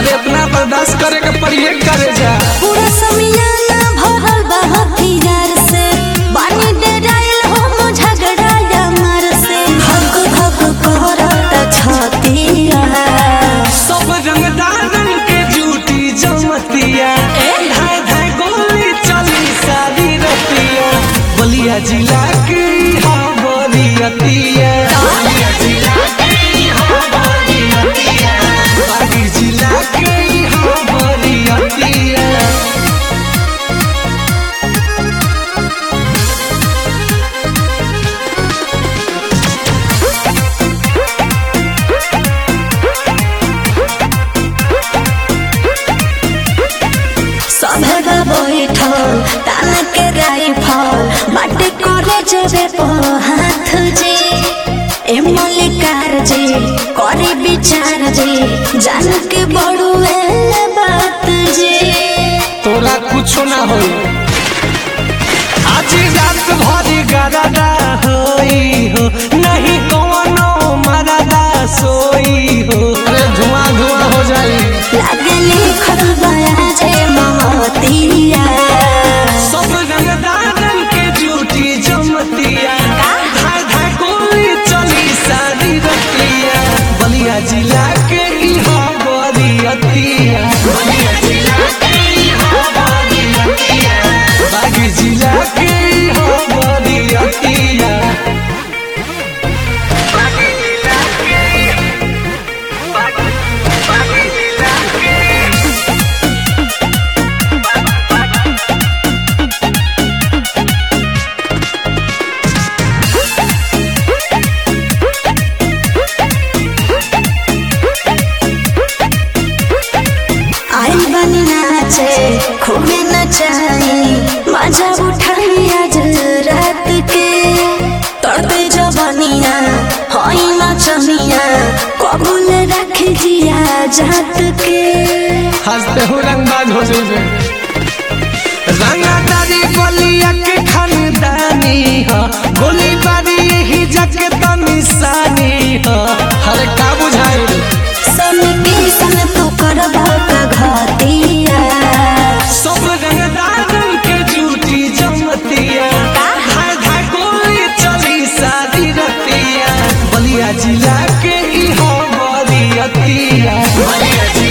अरे इतना बर्दाश्त करे के पड़िए करे जा पूरा समियाना भरल बा हथियार से बानी डराइल हो झगड़ा यार से धक धक करत छतिया सब रंगदारन के जूटी जमतिया धाय धाय गोली चली सारी रतिया बलिया जिला के हाँ बरियतिया बलिया जिला के हाँ बरियतिया बागी जिला के हाँ बरियतिया सभे बा बैठल तान के राइफल बाटे करे जेबे पो हाथ जे ए मल्लिकार जे करे विचार जे जान के बड़ुए बात जे तोरा कुछो ना होई आज रात भरी गरदा होई हो नहीं कौनो मरदा सोई हो अरे धुआं धुआं हो जाई लागे लिखल बया जे महतिया सब रंगदारन के जूठी जमतिया धाय धाय गोली चली सारी रतिया बलिया जिला के इहा बरियतिया बलिया जिला के इहा बरियतिया बागी जिला के इहा बरियतिया बागी जिला के बागी बागी जिला के आई बनी नाचे खूबे नचाई मजा उठाई आज रात के तड़पे जवनिया हई नचनिया कबूल रख जिया जात के हंसते हो रंगबाज हो जाइए रंगादारी बलिया के खानदानी ह गोली बारी यही जग त निशानी ह हर का बुझाई सन के सन तू करबा का घतिया सब रंगदारन के जूठी जमतिया धाय धाय गोली चली सारी रतिया बलिया जिला के इहा बरियतिया बलिया